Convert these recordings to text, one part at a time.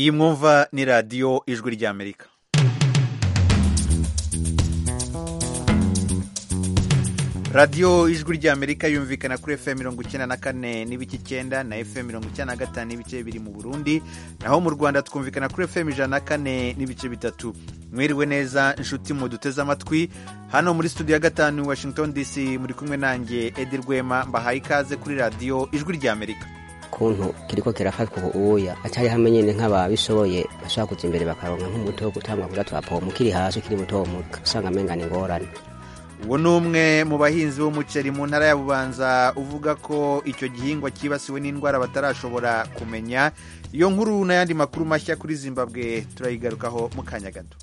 iyi mwumva ni radiyo ijwi ry'amerika radiyo ijwi ry'amerika yumvikana kuri fm mirongo icyenda na kane n'ibice icyenda na fm mirongo icyenda na gatanu n'ibice bibiri mu burundi naho mu rwanda twumvikana kuri fm ijana na kane n'ibice bitatu mwiriwe neza inshuti mu duteze amatwi hano muri studio ya gatanu washington dc muri kumwe nanjye edi rwema mbahaye ikaze kuri radiyo ijwi ry'amerika ukuntu kiriko kirafatwa ubuya acari hamwe nyene nk'ababishoboye bashobora kuza imbere bakaronka nk'umuti wo gutangwa kuja turapoma ukiri hasi ukiri muto muto usanga amenga ni ingorane uwo ni umwe mu bahinzi b'umuceri mu ntara ya bubanza uvuga ko icyo gihingwa cyibasiwe n'indwara batarashobora kumenya iyo nkuru n'ayandi makuru mashya kuri zimbabwe turayigarukaho mu kanya gato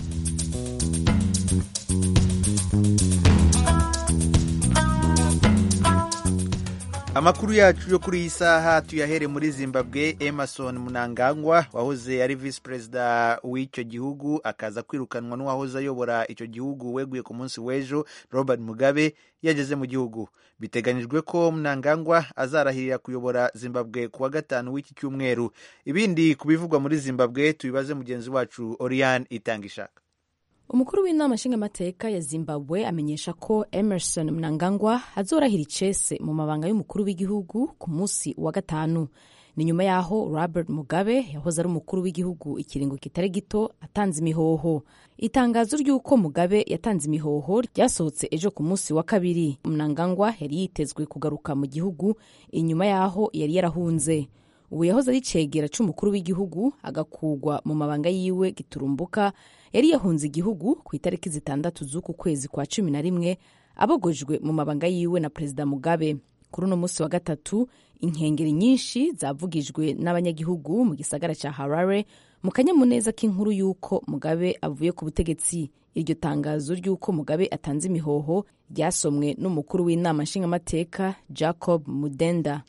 amakuru yacu yo kuri iyi saha tuyahere muri zimbabwe emerson munangagwa wahoze ari visi perezida w'icyo gihugu akaza kwirukanwa n'uwahoze ayobora icyo gihugu weguye ku munsi w'ejo robert mugabe yageze mu gihugu biteganyijwe ko munangagwa azarahirira kuyobora zimbabwe ku wa gatanu w'iki cyumweru ibindi ku bivugwa muri zimbabwe tubibaze mugenzi wacu oriane itanga ishaka umukuru w'inama nshingamateka ya zimbabwe amenyesha ko emerson mnangagwa azorahira icese mu mabanga y'umukuru w'igihugu ku munsi wa gatanu ni nyuma y'aho robert mugabe yahoze ari umukuru w'igihugu ikiringo kitari gito atanze imihoho itangazo ry'uko mugabe yatanze imihoho ryasohotse ejo ku munsi wa kabiri mnangagwa yari yitezwe kugaruka mu gihugu inyuma y'aho yari yarahunze ubu yahoze ari cegera c'umukuru w'igihugu agakugwa mu mabanga yiwe giturumbuka yari yahunze igihugu ku itariki zitandatu z'uku kwezi kwa cumi na rimwe abogojwe mu mabanga yiwe na perezida mugabe kuri uno munsi wa gatatu inkengeri nyinshi zavugijwe n'abanyagihugu mu gisagara cya harare mu kanyamuneza k'inkuru y'uko mugabe avuye ku butegetsi iryo tangazo ry'uko mugabe atanze imihoho ryasomwe n'umukuru w'inama nshingamateka jacob mudenda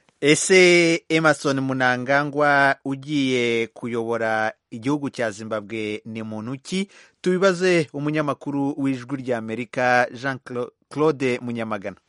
ese emerson munangagwa ugiye kuyobora igihugu cya zimbabwe ni muntu ki tubibaze umunyamakuru w'ijwi ry'amerika jean claude munyamagana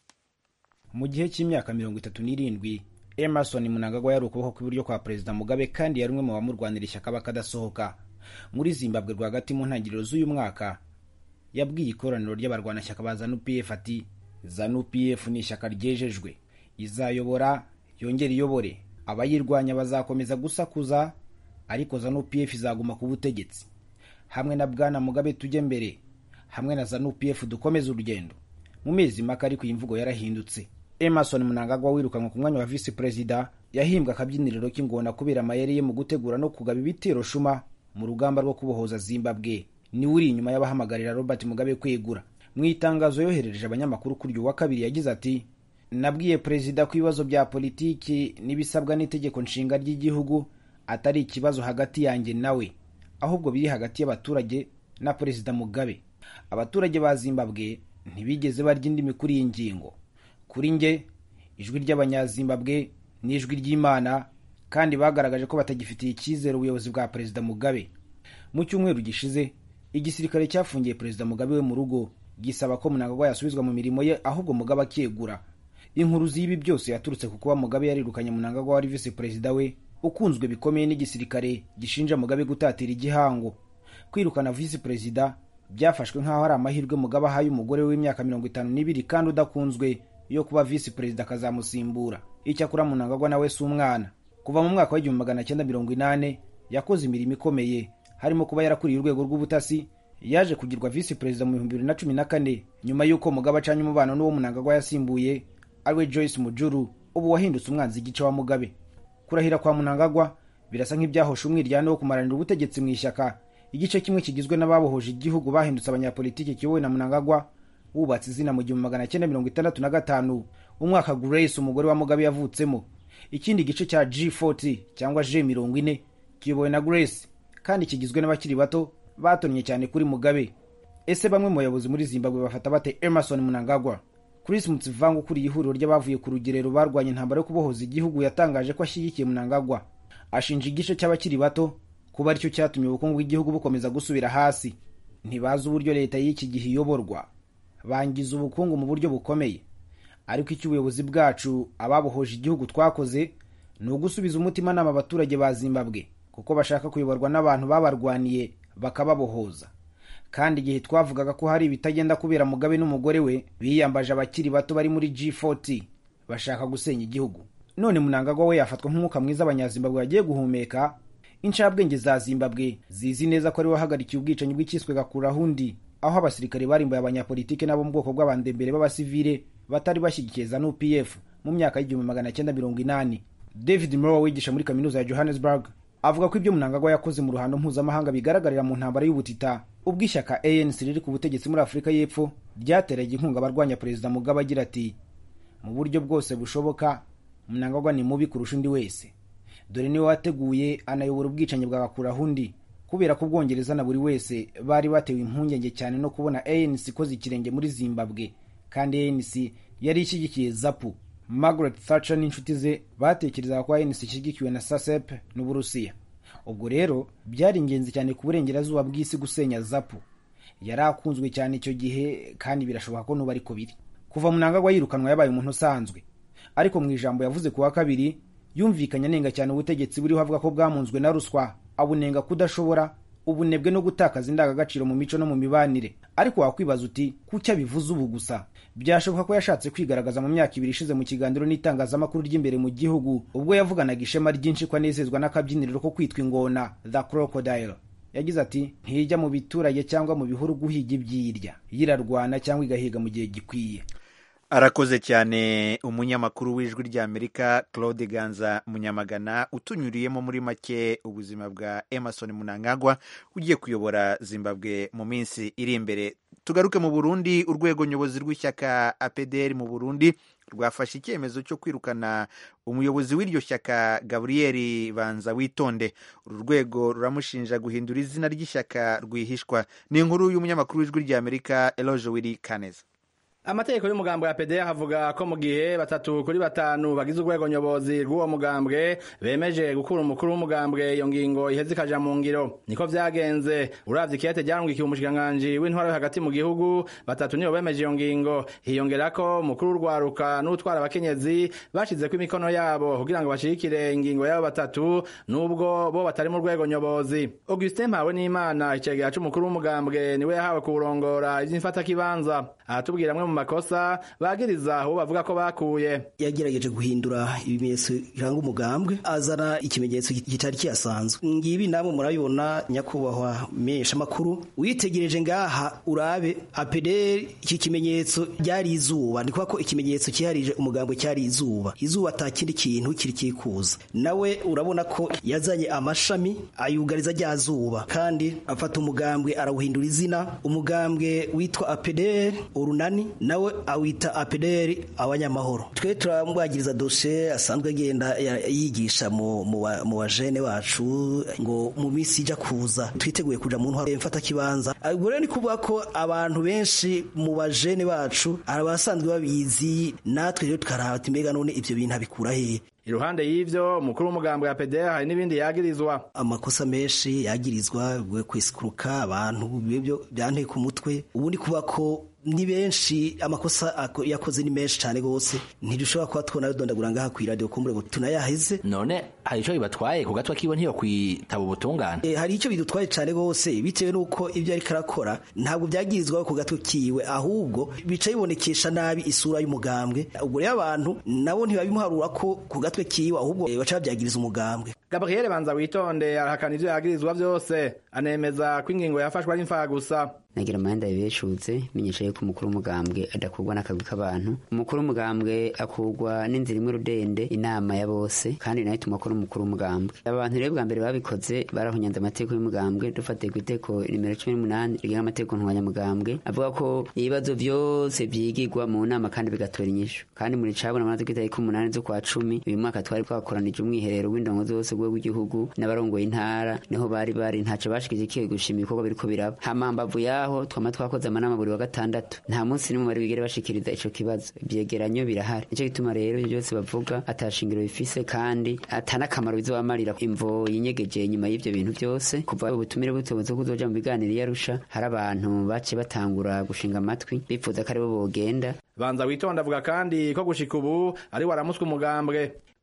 mu gihe cy'imyaka mirongo itatu n'irindwi emerson munangagwa yari ukuboko kw'iburyo kwa perezida mugabe kandi yari umwe mu bamurwanira ishyaka bakadasohoka muri zimbabwe rwagati mu ntangiriro z'uyu mwaka yabwiye ikoraniro ry'abarwanashyaka ba zanu pf ati zanu pf ni ishyaka ryejejwe izayobora yongere iyobore abayirwanya bazakomeza gusakuza ariko zanu pf izaguma ku butegetsi hamwe na bwana mugabe tujye mbere hamwe na zanu pf dukomeze urugendo mu mezi make ariko iyi mvugo yarahindutse emerson munangagwa wirukanwe ku mwanya wa visi perezida yahimbwe akabyiniriro k'ingona kubera amayeri ye mu gutegura no kugaba ibitero shuma mu rugamba rwo kubohoza zimbabwe niwe uri inyuma y'abahamagarira robert mugabe kwegura mu itangazo yoherereje abanyamakuru kuri uyu wa kabiri yagize ati nabwiye perezida ko ibibazo bya politiki n'ibisabwa n'itegeko nshinga ry'igihugu atari ikibazo hagati yanjye nawe ahubwo biri hagati y'abaturage na perezida mugabe abaturage ba zimbabwe ntibigeze barya indimi kuri iyi ngingo kuri nge ijwi ry'abanyazimbabwe ni ijwi ry'imana kandi bagaragaje ko batagifitiye icyizere ubuyobozi bwa perezida mugabe mu cyumweru gishize igisirikare cyafungiye perezida mugabe we mu rugo gisaba ko munangagwa yasubizwa mu mirimo ye ahubwo mugabe akegura inkuru z'ibi byose yaturutse ku kuba mugabe yarirukanye munangagwa wari visi perezida we ukunzwe bikomeye n'igisirikare gishinja mugabe gutatira igihango kwirukana visi perezida byafashwe nk'aho ari amahirwe mugabe ahaye umugore w'imyaka mirongo itanu n'ibiri kandi udakunzwe yo kuba visi perezida akazamusimbura icyakora munangagwa nawe si umwana kuva mu mwaka w'igihumbi magana cyenda mirongo inane yakoze imirimo ikomeye harimo kuba yarakuriye urwego rw'ubutasi yaje kugirwa visi perezida mu bihumbi bibiri na cumi na kane nyuma y'uko mugabe acanye umubano n'uwo munangagwa yasimbuye ariwe joyce mujuru ubu wahindutse umwanzi igice wa mugabe kurahira kwa munangagwa birasa nk'ibyahosha umwiryane wo kumaranira ubutegetsi mu ishyaka igice kimwe kigizwe n'ababohoje igihugu bahindutse abanyapolitiki kiyobowe na munangagwa wubatse izina mu gihumbi magana cyenda mirongo itandatu na gatanu umwaka grace umugore wa mugabe yavutsemo ikindi gice cya g40 cyangwa g mirongo ine kiyobowe na grace kandi kigizwe n'abakiri bato batonnye cyane kuri mugabe ese bamwe mu bayobozi muri zimbabwe bafata bate emerson munangagwa chris mutsivanga ukuriye ihuriro ry'abavuye ku rugerero barwanya intambara yo kubohoza igihugu yatangaje ko ashyigikiye munangagwa ashinja igice cy'abakiri bato kuba aricyo cyatumye ubukungu bw'igihugu bukomeza gusubira hasi ntibazi uburyo leta y'iki gihe iyoborwa bangiza ubukungu mu buryo bukomeye ariko icyo ubuyobozi bwacu ababohoje igihugu twakoze ni ugusubiza umutimanama abaturage ba zimbabwe kuko bashaka kuyoborwa n'abantu babarwaniye bakababohoza kandi igihe twavugaga ko hari ibitagenda kubera mugabe n'umugore we biyambaje abakiri bato bari muri G40 bashaka gusenya igihugu none munangagwa we yafatwa nk'umwuka mwiza abanyazimbabwe bagiye guhumeka incabwenge za zimbabwe zizi neza ko ari wahagarikiye ubwicanyi bw'ikiswe gakurahundi aho abasirikare barimbuye abanyapolitike n'abo mu bwoko bw'abandembere b'abasivile batari bashyigikiye za nupf mu myaka y'igihumbi magana cyenda mirongo inani david mrowe wigisha muri kaminuza ya johannesburg avuga ko ibyo munangagwa yakoze mu ruhando mpuzamahanga bigaragarira mu ntambara y'ubutita ubwo ishyaka anc riri ku butegetsi muri afurika y'epfo ryateraga inkunga abarwanya perezida mugabe agira ati mu buryo bwose bushoboka munangagwa ni mubi kurusha undi wese dore niwe wateguye anayobora ubwicanyi bwa bakurahundi kubera ko ubwongereza na buri wese bari batewe impungenge cyane no kubona anc ikoze ikirenge muri zimbabwe kandi anc yari ishyigikiye zapu margaret thatcher n'inshuti ze batekerezaga ko anc ishyigikiwe na sasep n'uburusiya ubwo rero byari ingenzi cyane ku burengerazuba bw'isi gusenya zapu yari akunzwe cyane icyo gihe kandi birashoboka ko n'ubu ariko biri kuva munangagwa yirukanwa yabaye umuntu usanzwe ariko mu ijambo yavuze ku wa kabiri yumvikanye anenga cyane ubutegetsi buriho avuga ko bwamunzwe na ruswa abunenga kudashobora ubunebwe no gutakaza indangagaciro mu mico no mu mibanire ariko wakwibaza uti kuki abivuze ubu gusa byashoboka ko yashatse kwigaragaza mu myaka ibiri ishize mu kiganiro n'itangazamakuru ry'imbere mu gihugu ubwo yavuganaga ishema ryinshi ko anezezwa n'akabyiniriro ko kwitwa ingona the crocodile yagize ati ntijya mu biturage cyangwa mu bihuru guhiga ibyirya yirarwana cyangwa igahiga mu gihe gikwiye arakoze cyane umunyamakuru w'ijwi ry'amerika claude ganza munyamagana utunyuriyemo muri make ubuzima bwa emerson munangagwa ugiye kuyobora zimbabwe mu minsi iri imbere tugaruke mu burundi urwego nyobozi rw'ishyaka apdr mu burundi rwafashe icyemezo cyo kwirukana umuyobozi w'iryo shyaka gaburiyeri banza witonde uru rwego ruramushinja guhindura izina ry'ishyaka rwihishwa ni inkuru y'umunyamakuru w'ijwi ry'amerika eloge wiri kaneza amategeko y'umugambwe ya PDR avuga ko mu gihe batatu kuri batanu bagize urwego nyobozi rw'uwo mugambwe bemeje gukura umukuru w'umugambwe iyo ngingo iheze ikaja mu ngiro niko vyagenze uravye ikete ryarungikiye umushikiranganji w'intwaro yo hagati mu gihugu batatu nibo bemeje iyo ngingo hiyongerako mukuru w'urwaruka n'utwara abakenyezi bashizeko imikono yabo kugira ngo bashigikire ingingo yabo batatu n'ubwo bo batari mu rwego nyobozi Augustin Mpawe n'Imana icegera c'umukuru w'umugambwe niwe yahawe kuwurongora ivy'imfatakibanza aratubwira amwe mu makosa bagiriza uwo bavuga ko bakuye yagerageje guhindura ibimenyetso biranga umugambwe azana ikimenyetso kitari kiyasanzwe ngibi namwe murabibona nyakubahwa menyesha makuru witegereje ngaha urabe apederi iki kimenyetso ryari izuba ni ko ikimenyetso kiharije umugambwe cyari izuba izuba ata kindi kintu kiri kikuza nawe urabona ko yazanye amashami ayugariza rya zuba kandi afata umugambwe arawuhindura izina umugambwe witwa apederi urunani nawe awita apederi abanyamahoro twe turamwagiriza dosiye asanzwe agenda yigisha mu bajene bacu ngo mu minsi ijya kuza twiteguye kuja mu ntwaro mfata kibanza ubwo rero ni kuvuga ko abantu benshi mu bajene bacu abasanzwe babizi natwe rero tukaraba mbega none ibyo bintu abikura hehe iruhande y'ivyo umukuru w'umugambwe ya PDR hari n'ibindi yagirizwa amakosa menshi yagirizwa kwesikuruka abantu bibyo byanteye ku mutwe ubundi kuba ko ni benshi amakosa yakoze ni menshi cyane gose ntidushobora kuba tubona dondagura ngaha ku radio kumbure ngo tunayaheze none hari ico bibatwaye ku gatwa kiwe ntiyo kwitaba ubutungane e, hari ico bidutwaye cyane gose bitewe nuko ibyo ariko arakora ntabwo byagirizwa ku gatwe kiwe ahubwo bica bibonekesha nabi isura y'umugambwe ubwo rero abantu nabo ntibabimuharura ko ku gatwe kiwe ahubwo baca babyagiriza umugambwe Gabriel Banza witonde arahakana ivyo yagirizwa vyose anemeza ko ingingo yafashwe ari imfaha gusa nagira amahenda yabeshutse menyesha yuko umukuru w'umugambwe adakurwa n'akagwi k'abantu umukuru w'umugambwe akurwa n'inzira imwe rudende inama ya bose kandi nayo ituma akora umukuru w'umugambwe abantu rero bwa mbere babikoze barahunyanze amategeko y'umugambwe dufatiye ku iteko nimero cumi n'umunani rigenga amategeko ntwanyamugambwe avuga ko ibibazo vyose vyigirwa mu nama kandi bigatora inyishu kandi muri cabona amaze kw'itariki umunani z'ukwa cumi uyu mwaka twari twakoranije umwiherero w'indongo zose rwego rw'igihugu n'abarongoye intara niho bari bari ntaco bashikije ikihe gushima ibikorwa biriko biraba hama mbavu yaho twama twakoze amanama buri wa gatandatu nta munsi n'umwe bari bigere bashikiriza ico kibazo ivyegeranyo birahari nico gituma rero ivyo byose bavuga atashingiro bifise kandi atanakamaro bizobamarira imvo yinyegeje inyuma y'ivyo bintu byose kuva ubutumire butobuze kuzoja mu biganiro yarusha hari abantu bace batangura gushinga amatwi bipfuza ko aribo bogenda banza witonda avuga kandi ko gushika ubu ari waramuswe umugambwe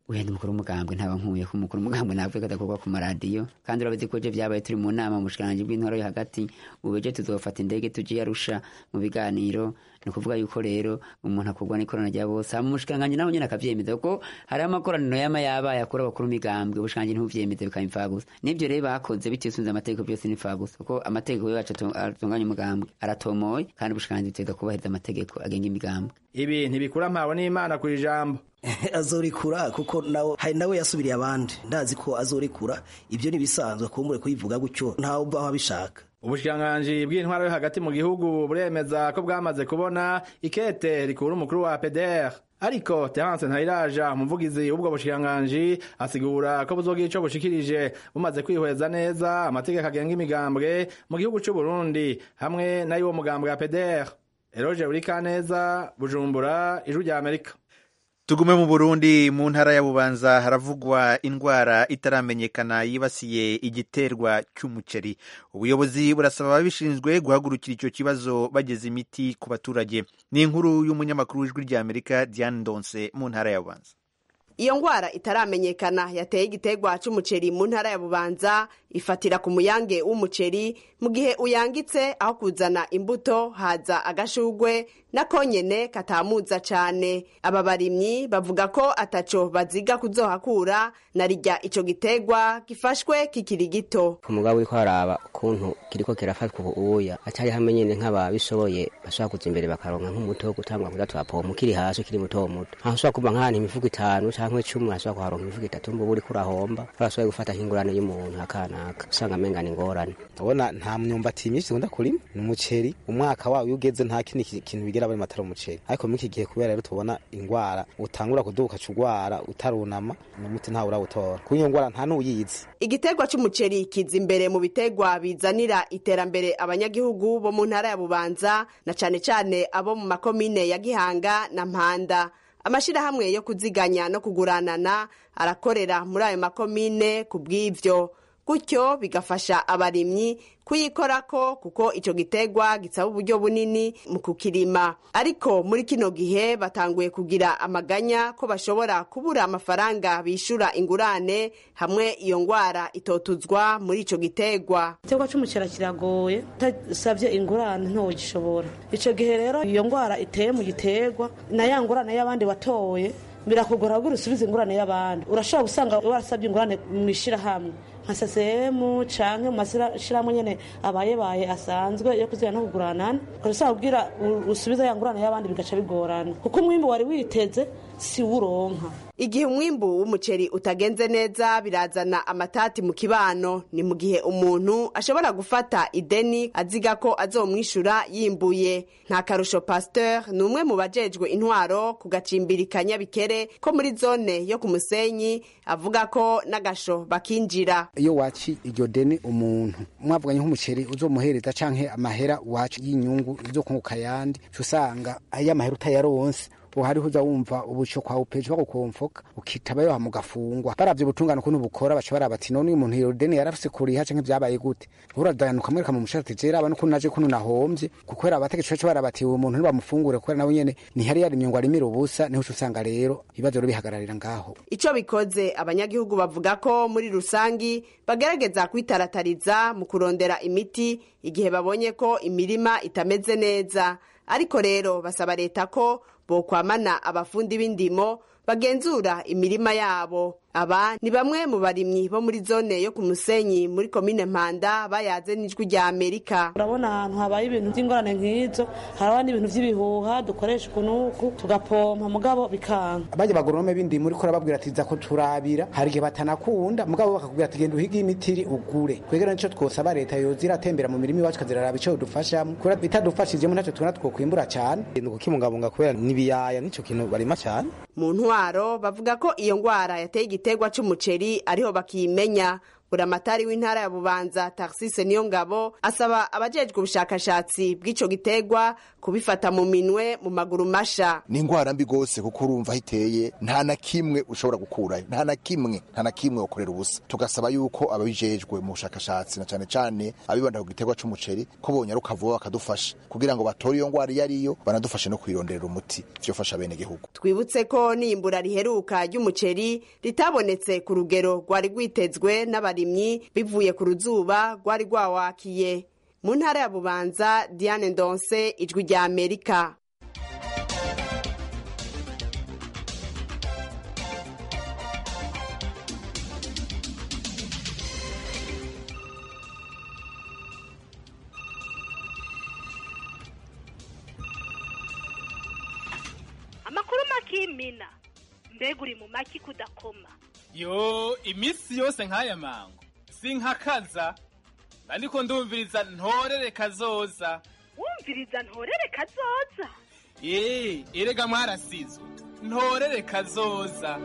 wenda umukuru w'umugambwe ntaba nkuye ko umukuru w'umugambwe navuye ko adakorwa ku maradiyo kandi urabizi ko je vyabaye turi mu nama mu bushikiranganji bw'intwaro yo hagati ubu ejo tuzofata indege tuje yarusha mu biganiro ni ukuvuga yuko rero umuntu akorwa n'ikorana rya bose hama umushikiranganji nawe nyene akavyemeza kuko hariho amakoraniro yama yabaye akora abakuru b'imigambwe ubushikiranganji ntibuvyemeze bikaba imfagusa n'ivyo rero bakoze bitisunze amategeko byose ni imfagusa kuko amategeko yacu atunganya umugambwe aratomoye kandi ubushikiranganji butegeka kubahiriza amategeko agenga imigambwe ibi ntibikura mpawe n'imana ku ijambo azorekura kuko nawe hari nawe yasubiriye abandi ndazi ko azorekura ibyo ntibisanzwe kumbure kuyivuga gutyo ntawe ubaho abishaka ubushikiranganji bw'intwaro yo hagati mu gihugu buremeza ko bwamaze kubona ikete rikura umukuru wa PDR ariko Terence Ntayiraja umuvugizi w'ubwo bushikiranganji asigura ko buzogira ico bushikirije bumaze kwihweza neza amategeko agenga imigambwe mu gihugu c'u Burundi hamwe n'ay'uwo mugambwe wa PDR Eroje Burikaneza Bujumbura Ijwi rya Amerika tugume mu burundi mu ntara ya bubanza haravugwa indwara itaramenyekana yibasiye igiterwa cy'umuceri ubuyobozi burasaba ababishinzwe guhagurukira icyo kibazo bageza imiti ku baturage ni inkuru y'umunyamakuru w'ijwi rya amerika diane ndonse mu ntara ya bubanza iyo ngwara itaramenyekana yateye igiterwa c'umuceri mu ntara ya bubanza ifatira ku muyange w'umuceri mu gihe uyangitse aho kuzana imbuto haza agashugwe nako nyene katamuza cane aba barimyi bavuga ko ataco baziga kuzohakura na rirya ico giterwa gifashwe kikiri gito umugabo uriko araba ukuntu kiriko kirafatwa ubuya atari hamwe nyene nk'ababishoboye bashobora kuza imbere bakaronka nk'umuti wo gutangwa kuza twapoma ukiri hasi ukiri muto muto aho ushobora kuba nk'ahantu imifuko itanu canke cumi ashobora kuharonka imifuko itatu mbuba uriko urahomba urashoboye gufata nk'ingurane y'umuntu akanaka usanga amengana ingorane ubona nta myumbati myinshi dukunda kurima ni umuceri umwaka wawe iyo ugeze nta kindi kintu bigera bari matara umuceri ariko muri iki gihe kubera rero tubona ingwara utangura kuduka cugwara utarunama umuti ntawe urawutora kuko iyo ngwara nta n'uyizi igiterwa c'umuceri kiza imbere mu biterwa bizanira iterambere abanyagihugu bo mu ntara ya bubanza na cane cane abo mu makomine ya gihanga na mpanda amashirahamwe yo kuziganya no kuguranana arakorera muri ayo makomine ku bw'ivyo gutyo bigafasha abarimyi kuyikorako kuko ico giterwa gisaba uburyo bunini mu kukirima ariko muri kino gihe batanguye kugira amaganya ko bashobora kubura amafaranga bishura ingurane hamwe iyo ngwara itotuzwa muri ico giterwa igiterwa c'umucera kiragoye utasavye ingurane ntogishobora ico gihe rero iyo ngwara iteye mu giterwa na ya ngurane y'abandi watoye birakugora kugira usubize ingurane y'abandi urashobora gusanga warasabye ingurane mu ishirahamwe nka sasemu canke mu mashyirahamwe nyene abayebaye asanzwe yo kuzira no kuguranana ukaba kubwira usubiza ya ngurane y'abandi bigaca bigorana kuko umwimbu wari witeze si wuronka igihe umwimbu w'umuceri utagenze neza birazana amatati mu kibano ni mu gihe umuntu ashobora gufata ideni aziga ko azomwishura yimbuye nta karusho pasteur ni umwe mu bajejwe intwaro ku gacimbiri ka nyabikere ko muri zone yo ku musenyi avuga ko n'agasho bakinjira iyo waci iryo deni umuntu mwavuganye nk'umuceri uzomuhereza canke amahera wacu y'inyungu uzokunguka yandi usanga ayo amahera utayaronse hariho uza wumva ubuco kwa upeje bagukomfoka ukitaba yo hamugafungwa baravye ubutungane ukuntu bukora baca baraba ati none uyu muntu iyo deni yarafise kuriha canke vyabaye gute uradanuka mwereka mu mushahara ati jera abantu naje kuno nahomvye kuko era abategetsi baca baraba ati uyu muntu ntibamufungure kubera nawe nyene ntihari yarimye ngo arimire ubusa niho usanga rero ibibazo rero bihagararira ngaho ico bikoze abanyagihugu bavuga ko muri rusangi bagerageza kwitaratariza mu kurondera imiti igihe babonye ko imirima itameze neza ariko rero basaba leta ko bokwamana abafundi b'indimo bagenzura imirima yabo aba ni bamwe mu barimyi bo muri zone yo ku musenyi muri komine mpanda bayaze n'ijwi rya amerika urabona ahantu habaye ibintu by'ingorane nk'izo haraba n'ibintu by'ibihuha dukoresha ukunuku tugapompa mugabo bikanga bajya bagoronome b'indimo uriko urababwira ati za ko turabira hari igihe batanakunda mugabo bakakubwira ati genda uhige imitiri ugure kwegera nico twosaba leta yoza iratembera mu mirima iwacu ikaziraraba ico dufashamo kubera bitadufashijemo ntacyo tubona twokwimbura cane ni ukukibungabunga kubera n'ibiyaya nico kintu barima cane mu ntwaro bavuga ko iyo ngwara yateye igiterwa c'umuceri ariho bakiyimenya buramatari w'intara ya bubanza taxise niyo ngabo asaba abajejwe ubushakashatsi bw'ico gitegwa kubifata mu minwe mu maguru masha ni ingwara mbi gose kuko urumva aho iteye nta na kimwe ushobora gukurayo nta na kimwe nta na kimwe ukorera ubusa tugasaba yuko ababijejwe mu bushakashatsi na cane cane abibanda ku gitegwa c'umuceri ko bonyaruka vuba bakadufasha kugira ngo batore iyo ngwara iyo ariyo banadufashe no kuyironderera umuti vyofasha bene gihugu twibutse ko n'iyimbura riheruka ry'umuceri ritabonetse ku rugero rwari rwitezwe n'abarimyi bivuye ku ruzuba rwari rwawakiye mu ntara ya bubanza diane ndonse ijwi rya amerika amakuru makimina mbega uri mu maki kudakoma yo iminsi yose nk'aya mango sinkakaza ariko ndumviriza ntorere kazoza wumviriza ntorere kazoza ee erega mwarasizwe ntorere kazoza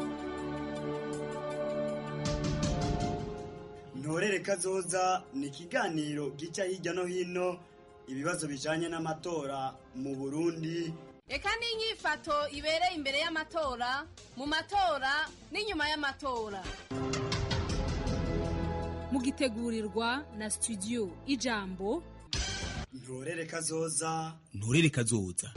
ntorere kazoza ni ikiganiro gica hirya no hino ibibazo bijanye n'amatora mu burundi reka n'inyifato ibereye imbere y'amatora mu matora n'inyuma y'amatora mugitegurirwa na studio ijambo ntorere kazoza nturere kazoza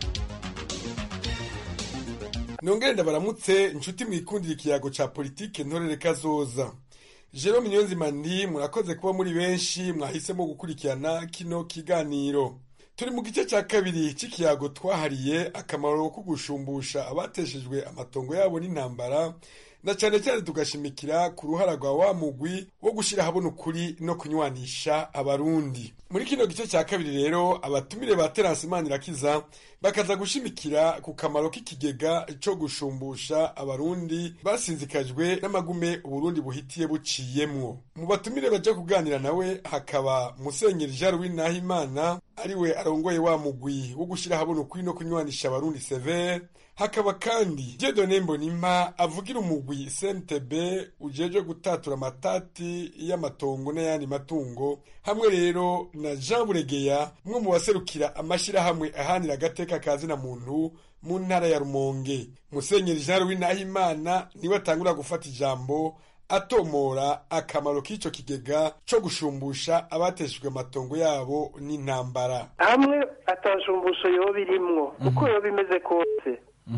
nongere ndabaramutse inshuti mwikundira ikiyago ca politike ntorere kazoza jerome niyonzima ndi murakoze kuba muri benshi mwahisemo gukurikirana kino kiganiro turi mu gice cya kabiri cy'ikiyago twahariye akamaro ko gushumbusha abateshejwe amatongo yabo n'intambara na cyane cyane tugashimikira ku ruhara rwa wa mugwi wo gushyira ahabona ukuri no kunywanisha abarundi muri kino gice cya kabiri rero abatumire ba terasi manirakiza bakaza gushimikira ku kamaro k'ikigega cyo gushumbusha abarundi basinzikajwe n'amagume uburundi buhitiye buciyemwo mu batumire baja kuganira nawe hakaba musenyeri jean louis nahimana ariwe arongoye wa mugwi wo gushyira ahabona ukuri no kunywanisha abarundi severe hakaba kandi Dieudonne Mbonimpa avugira umugwi CNTB ujejwe gutatura amatati y'amatongo n'ayandi matungo hamwe rero na Jean Buregeya umwe mu baserukira amashirahamwe ahanira agateka kazina muntu mu ntara ya Rumonge Musenyeri Jean Louis Nahimana niwe atangura gufata ijambo atomora akamaro k'ico kigega co gushumbusha abateshejwe amatongo yabo n'intambara hamwe atashumbusho yoba irimwo uko yoba imeze kose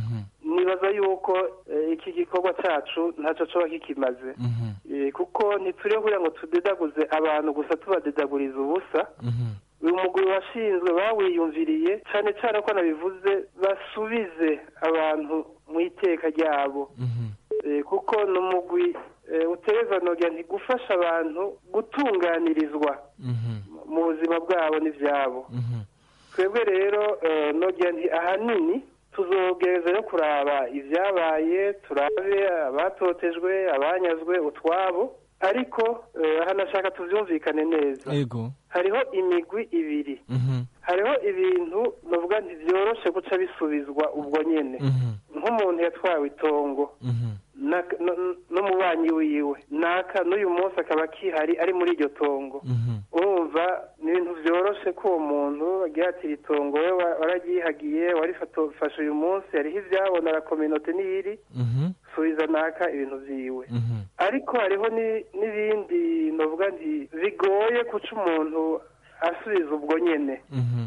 nibaza yuko iki gikorwa cyacu ntacyo coba kikimaze kuko ntituriho kugira ngo tudedaguze abantu gusa tubadedaguriza ubusa uyu mugwi washinzwe bawiyumviriye cyane cyane ko nabivuze basubize abantu mu iteka ryabo kuko ni umugwi utereza nogira ntigufasha abantu gutunganirizwa mu buzima bwabo n'ibyabo twebwe rero nogira nti ahanini tuzogereza no kuraba ibyabaye turabe abatotejwe abanyazwe utwabo ariko hanashaka tubyumvikane neza hariho imigwi ibiri hariho ibintu bavuga ntibyoroshe guca bisubizwa ubwo nyine nk'umuntu yatwawe itongo n'umubanyi wiwe naka n'uyu munsi akaba akihari ari muri iryo tongo urumva ni ibintu byoroshe ko uwo muntu agihatira itongo we wararyihagiye warifashe uyu munsi hariho ibyabona la kominote n'iyiri subiza naka ibintu byiwe ariko hariho n'ibindi navuga nti bigoye guca umuntu asubiza ubwo nyine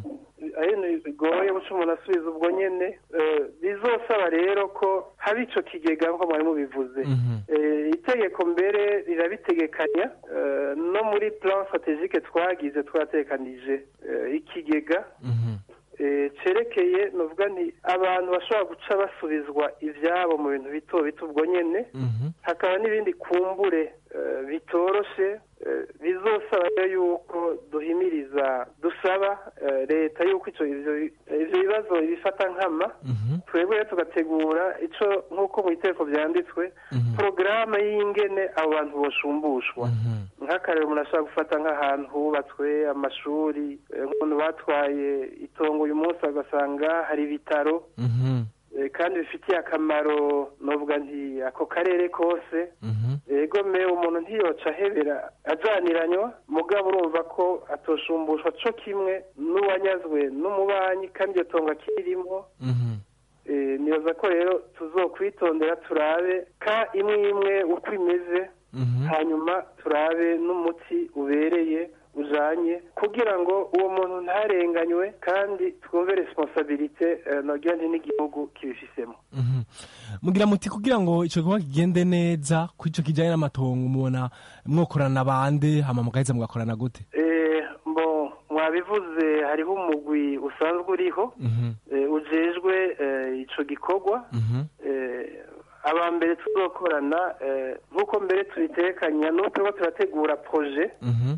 bigoye guca umuntu asubiza ubwo nyine bizosaba rero ko haba icyo kigega nk'uko mwari mubivuze itegeko mbere rirabitegekanya no muri plan strategique twagize twatekanije ikigega cerekeye nuvuga nti abantu bashobora guca basubizwa ibyabo mu bintu bito bito ubwo nyine hakaba n'ibindi kumbure bitoroshe bizosaba yuko duhimiriza dusaba leta yuko ibyo bibazo ibifata nkama twebwe tugategura icyo nk'uko mu iteko byanditswe porogaramu y'ingene abo bantu boshumbushwa nk'akarero umuntu ashobora gufata nk'ahantu hubatswe amashuri nk'umuntu batwaye itongo uyu munsi agasanga hari ibitaro kandi bifitiye akamaro nuvuga nti ako karere kose ego me umuntu ntiyoca ahebera ajaniranywa mugabo urumva ko atoshumbushwa co kimwe n'uwanyazwe n'umubanyi kandi iyo tongo akirimo Eh, nibaza ko rero tuzokwitondera turabe ka imwe imwe uko imeze hanyuma turabe n'umuti ubereye ujanye kugira ngo uwo muntu ntarenganywe kandi twumve responsabilite eh, nogira nti n'igihugu kibifisemo mugira muti kugira ngo ico gikorwa kigende neza ku ico kijanye n'amatongo mubona mwokorana bande hama mugaheza mugakorana gute Eh, mbo mwabivuze hariho umugwi usanzwe uriho eh, ujejwe eh, ico gikorwa eh, aba mbere tuzokorana eh, nk'uko mbere tubitekanya n'uko turiko turategura proje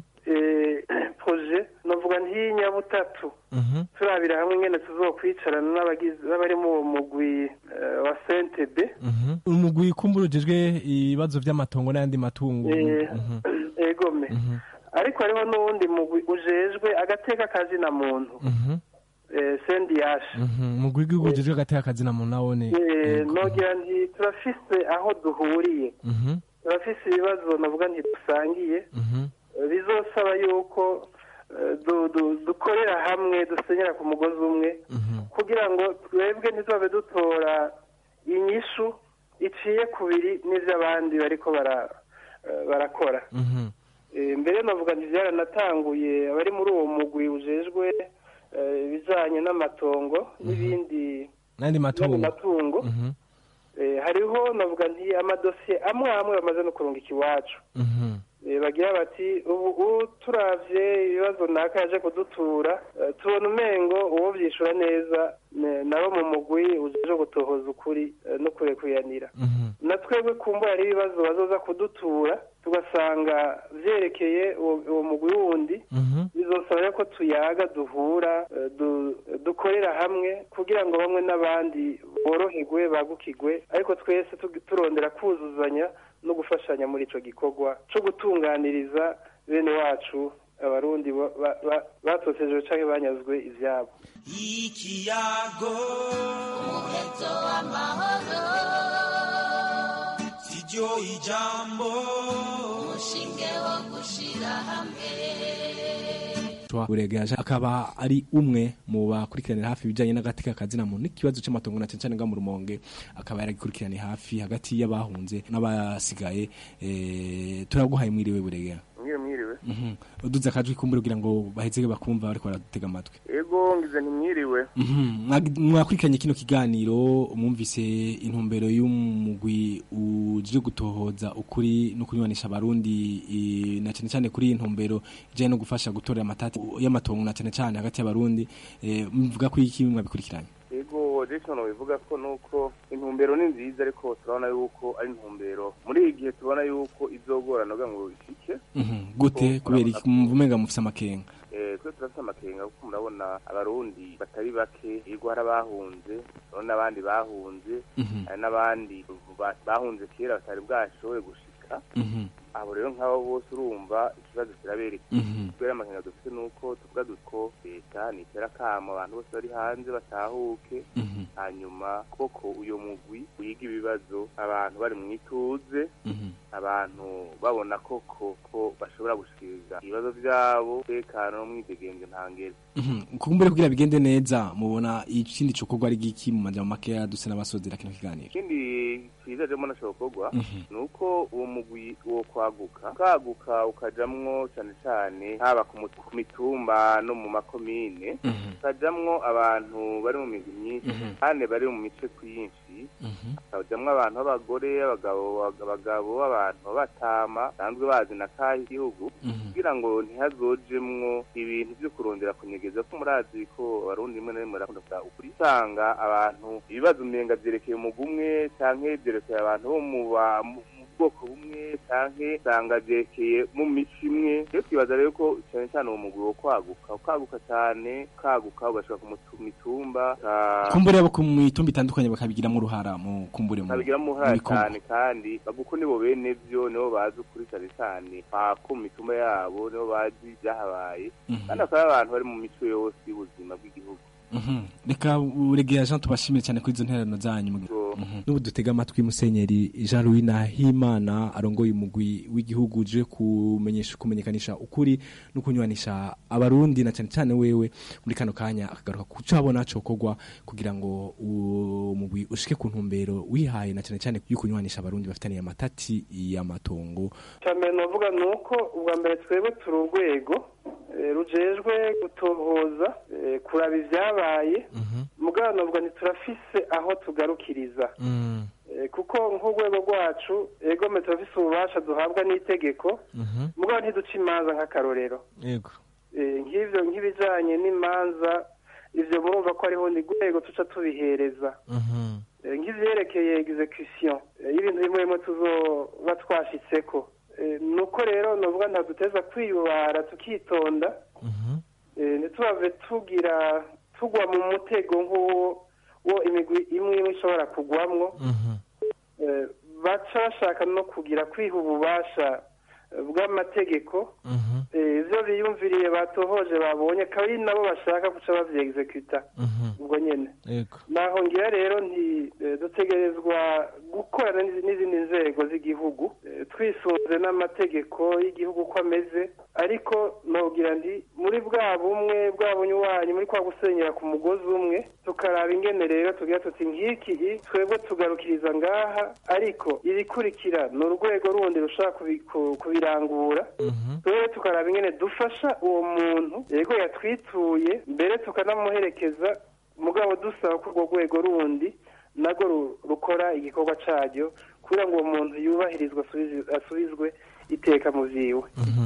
eh, proje novuga nt'inyabutatu turabira hamwe ingene tuzokwicarana n'abagize n'abari mu uwo mugwi eh, wa CNTB umugwi kumbura ujejwe ibibazo vy'amatongo n'ayandi matungo Eh, Mhm. egome ariko hariho n'uwundi mugwi ujejwe agateka kazina muntu Mhm. Mhm. sendiyashe umugwi w'igihugu ujejwe agateka kazina muntu nawone nogira nti turafise aho duhuriye Mhm. turafise ibibazo navuga ntidusangiye Eh, bizosaba yuko eh, du- du- dukorera hamwe dusenyera ku mugozi umwe kugira ngo twebwe ntizabe dutora inyishu iciye kubiri n'ivy'abandi bariko bara- eh, barakora Eh, mbere navuga nti byaranatanguye abari muri uwo mugwi ujejwe eh, ibijanye n'amatongo n'ibindi n'ayandi matungo matungo Mhm. Eh, hariho navuga nti amadosiye amwe amwe bamaze no kurungika iwacu Mhm. Eh, bagira bati ubu ubu turavye ibibazo naka yaje kudutura eh, tubona umengo uwo vyishura neza ne- nabo mu mugwi uje gutohoza ukuri eh, no kurekuyanira na twebwe kumbura hari ibibazo bazoza kudutura tugasanga vyerekeye uwo uwo mugwi wundi bizosaba rero ko tuyaga duhura eh, du- dukorera hamwe kugira ngo bamwe n'abandi boroherwe bagukigwe ariko twese tugi- turondera kuzuzanya no gufashanya muri ico gikorwa co gutunganiriza bene wacu abarundi ba- ba- ba- batotejwe canke banyazwe ivyabo ikiyago umuheto w'amahoro siryo ijambo umushinge wo gushira hamwe buregaje akaba ari umwe mu bakurikiranira hafi ibijyanye n'agateka kazina muntu n'ikibazo cy'amatongo na cyane cyane nga mu rumonge akaba yaragikurikiraniye hafi hagati y'abahunze n'abasigaye eh, turaguhaye mwiriwe buregera mwiriwe mwiriwe Mhm. uduze akajwi kumbura kugira ngo baheze bakumva bariko baratega amatwi ego ngize ntimwiriwe Mhm. Mwag- mwakurikiranye kino kiganiro mwumvise intumbero y'umugwi uje gutohoza ukuri no kunywanisha abarundi eh, na cyane cyane kuri iyi ntumbero ijyanye no gufasha gutorera amatati y'amatongo na cyane cyane hagati y'abarundi eh, mvuga ko iki mwabikurikiranye ego jason bivuga ko nuko intumbero ni nziza ariko turabona yuko ari intumbero muri iyi gihe tubona yuko izogorana kugira ngo ishike Mhm. gute kubera iki muvumenga mufise amakenga Eh, twe turafite amakenga kuko murabona abarundi batari bake yego hari abahunze urabona n'abandi bahunze Mhm. hari n'abandi ba- bahunze kera batari bwashoboye gushika Mhm. abo rero nk'abo bose urumva ikibazo kirabereka Mhm. kubera amakenga dufite nuko tuvuga duko leta nitera akamo abantu bose bari hanze batahuke Mhm. hanyuma koko uyo mugwi wiga ibibazo abantu bari mu ituze Mhm. abantu babona koko ko bashobora gushikiriza ibibazo byabo tekano n'umwidegenzo ntangere Mhm. kumbure kugira bigende neza mubona ikindi cokorwa ari giki mu majambo makeya duse n'abasozera kino kiganiro ikindi cyiza jemo nashobokorwa Mhm. ni uko uwo mugwi wo kwaguka ukaguka ukajamwo cane cane haba ku mu- ku mitumba no mu makomine ukajamwo abantu bari mu migwi myinshi Mhm. kandi bari mu mice kwinshi hakajamwo abantu b'abagore abagabo abagabo abantu b'abatama basanzwe bazi na kahe igihugu kugira ngo ntihazojemwo ibintu vyo kurondera kunyegeza ko murazi ko abarundi rimwe na rimwe barakunda kuvuga ukuri usanga abantu ibibazo umenga vyerekeye umugwi umwe canke vyerekeye abantu bo mu ba- mu mu bwoko bumwe canke usanga vyerekeye mu mico imwe rero twibaza rero ko cane cane uwo mugwi wo kwaguka ukaguka cane ukaguka ugashika ku mutu- mitumba uka- kumbure abo ku mitumba itandukanye bakabigiramo uruhara mu kumbure mu babigiramo mu uruhare bikorwa. cyane kandi baguko nibo bene vyo nibo bazi ukuri cyane cyane pako mu mitumba yabo nibo bazi ibyahabaye Mhm. kandi akaba ari abantu bari mu mico yose y'ubuzima bw'igihugu Mhm. reka uregera jean tubashimire cyane kuri izo ntererano zanyu Ubwo yego n'ubu dutega amatwi musenyeri jean louis nahimana arongoye umugwi w'igihugu uje kumenyesha kumenyekanisha ukuri no kunywanisha abarundi na cyane cyane wewe muri kano kanya akagaruka ku cyo abona cokorwa kugira ngo uwo mugwi ushike ku ntumbero wihaye na cyane cyane yo kunywanisha abarundi bafitaniye amatati y'amatongo cyambere novuga ni uko ubwa mbere twebwe turi urwego eh, rujejwe gutohoza eh, kuraba ibyabaye mugabo novuga ntiturafise aho tugarukiriza Eh, kuko nk'urwego rwacu egome turafise ububasha duhabwa n'itegeko mugabo ntiduca imanza nk'akarorero yego Eh, nk'ivyo nk'ibijanye n'imanza ivyo murumva ko hariho ni rwego tuca tubihereza Eh, nk'ivyerekeye execution eh, y'ibintu bimwe bimwe tuzoba twashitseko Eh, nuko rero novuga nta duteza kwiyubara tukitonda Eh, ntitubave tugira tugwa mu mutego nk'uwo wo imigwi imwe imwe ishobora kugwamwo Eh, baca bashaka no kugira kwiha ububasha eh, bw'amategeko Eh, ivyo biyumviriye batohoje babonye akaba ari nabo bashaka guca bavyegizekwita ubwo nyene yego naho ngira rero nti eh, dutegerezwa gukorana n'izi- n'izindi nzego z'igihugu eh, twisunze n'amategeko y'igihugu uko ameze ariko nogira ndi muri bwa bumwe bwa bunywanyi muri kwa gusenyera ku mugozi umwe tukaraba ingene rero tugira tuti nk'iki i, twebwe tugarukiriza ngaha ariko irikurikira ni urwego rundi rushaka kubi- ku- kubirangura twebwe tukaraba ingene dufasha uwo muntu yego yatwituye mbere tukanamuherekeza mugabo dusaba ko urwo rwego rundi narwo ru- rukora igikorwa caryo kugira ngo uwo muntu yubahirizwe asubizi- asubizwe iteka mu vyiwe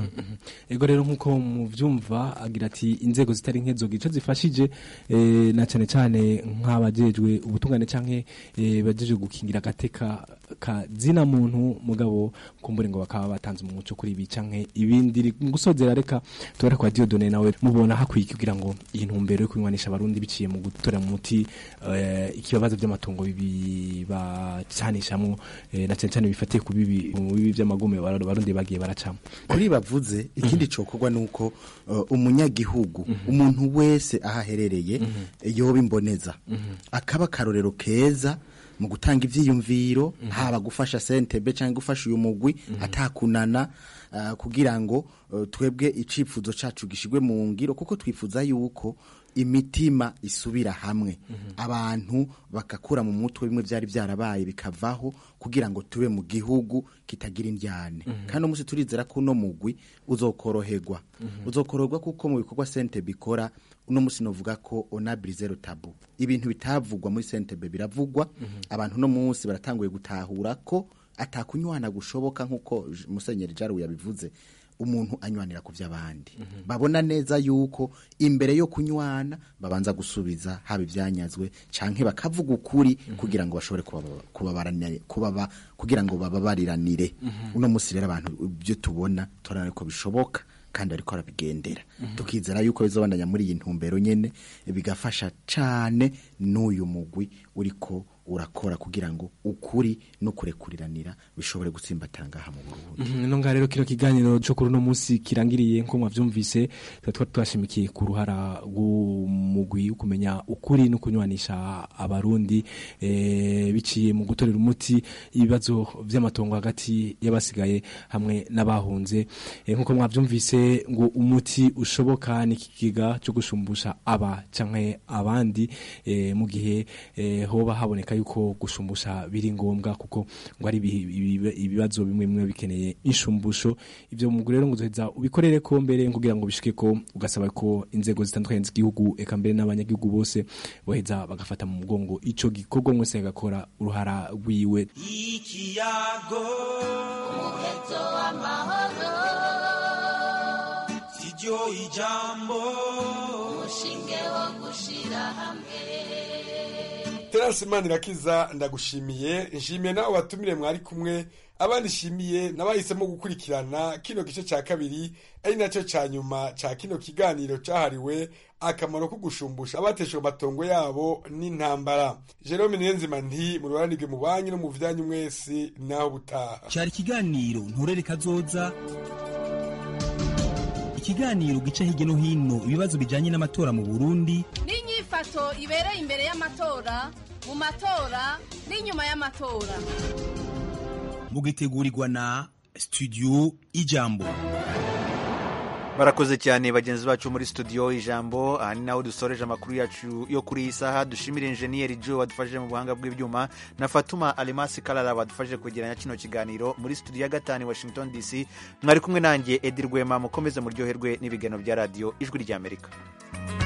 ego rero nk'uko muvyumva agira ati inzego zitari nk'ezoga ico zifashije eh, na cyane cyane nk'abajejwe ubutungane canke eh, bajejwe gukingira agateka ka zina muntu mugabo kumbure ngo bakaba batanze umuco kuri ibi canke ibindi Ri- mu gusozera reka tubare kwa Dieudonne nawe mubona hakwiye kugira ngo iyi ntumbero yo kunywanisha abarundi biciye mu gutora mu muti eh, ikibazo by'amatungo bibi bacanishamwo eh, na cyane cyane bifatiye ku bibi mu bibi by'amagume abarundi bagiye baracamo kuri bavuze ikindi cokorwa nuko uh, umunyagihugu umuntu wese aho aherereye yoba imboneza akaba akarorero keza mu gutanga ivyiyumviro haba gufasha sentebe cyangwa gufasha uyu mugwi atakunana uh, kugira ngo uh, twebwe icifuzo cacu gishigwe mu ngiro kuko twifuza yuko imitima isubira hamwe abantu bagakura mu mutwe bimwe byari byarabaye bikavaho kugira ngo tube mu gihugu kitagira indyane kandi umunsi turizera ko uno mugwi uzokoroherwa uzokoroherwa kuko mu bikorwa sente bikora uno munsi novuga ko onabiri zero tabu ibintu bitavugwa muri sentebe biravugwa abantu uno munsi baratanguye gutahura ko atakunywana gushoboka nk'uko J- musenyeri jaru yabivuze umuntu anywanira ku by'abandi babona neza yuko imbere yo kunywana babanza gusubiza haba ibyanyazwe canke bakavuga ukuri kugira ngo bashobore kubaba- kubabaranire- kubaba kugira ngo bababariranire uno munsi rero abantu ibyo tubona turabona ko bishoboka kandi ariko arabigendera tukizera yuko bizobandanya muri iyi ntumbero nyene bigafasha cane n'uyu mugwi uriko urakora kugira ngo ukuri no kurekuriranira bishobore gutsimbatara ngaha mu Burundi Mhm, ino ngaha rero kino kiganiro cyo kuri uno munsi kirangiriye nko mwavyumvise tuba twari twashimikiye ku ruhara rw'umugwi wo kumenya ukuri no kunywanisha abarundi eh, biciye mu gutorera umuti ibibazo vy'amatongo hagati y'abasigaye hamwe n'abahunze eh, nkuko mwavyumvise ngo umuti ushoboka ni ikiga cyo gushumbusha aba canke abandi eh, mu gihe eh, hoba haboneka yuko gushumbusha biri ngombwa kuko ngo ari ibihi- ibibe- ibibazo bimwe bimwe bikeneye inshumbusho ivyo mu rero ngo uzoheza ubikorere ko mbere kugira ngo bishike ko ugasaba ko inzego zitandukanye z'igihugu eka mbere n'abanyagihugu bose boheza bagafata mu mugongo ico gikorwa mwese agakora uruhara rwiwe ikiyago umuheto w'amahoro siryo ijambo umushinge wo gushira hamwe terasi imana irakiza ndagushimiye nshimiye nawe watumire mwari kumwe abandi nshimiye n'abahisemo gukurikirana kino gice cya kabiri ari nacyo cya nyuma cya kino kiganiro cyahariwe akamaro ko gushumbusha abateshejwe amatongo yabo n'intambara jerome niyonzima nti mu ruranirwe mu banyu no mu byanyu mwese naho butaha cyari ikiganiro nturere kazoza ikiganiro gica hirya no hino ibibazo bijyanye n'amatora mu burundi n'inyifato ibereye imbere y'amatora mu matora n'inyuma y'amatora mugitegurirwa na studio ijambo barakoze cyane bagenzi bacu muri studio ijambo aha ni naho dusoreje amakuru yacu yo kuri iyi saha dushimire injeniyeri joe wadufashije mu buhanga bw'ibyuma na fatuma alimasi karara badufashije kwegeranya kino kiganiro muri studio ya gatanu washington dc mwari kumwe nanjye edi rwema mukomeze muryoherwe n'ibiganiro bya radiyo ijwi ry'amerika